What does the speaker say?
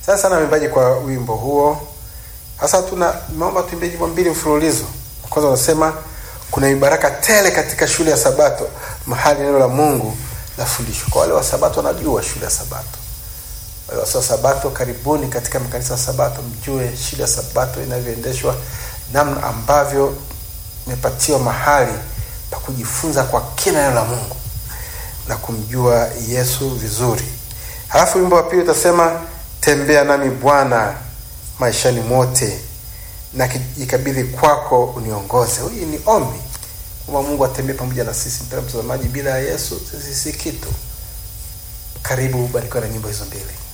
Asante sana waimbaji kwa wimbo huo. Sasa tuna naomba tuimbe nyimbo mbili mfululizo. Kwanza unasema kuna mibaraka tele katika shule ya Sabato, mahali neno la Mungu lafundishwa. Kwa wale wa Sabato wanajua shule ya Sabato. Wale wasio wa Sabato, karibuni katika makanisa ya Sabato, mjue shule ya Sabato inavyoendeshwa, namna ambavyo imepatiwa mahali pa kujifunza kwa kina neno la Mungu na kumjua Yesu vizuri. Halafu wimbo wa pili utasema tembea nami Bwana maishani mote na kijikabidhi kwako uniongoze. Hii ni ombi kwamba Mungu atembee pamoja na sisi. Mpendwa mtazamaji, bila ya Yesu sisi si kitu. Karibu ubarikiwe na nyimbo hizo mbili.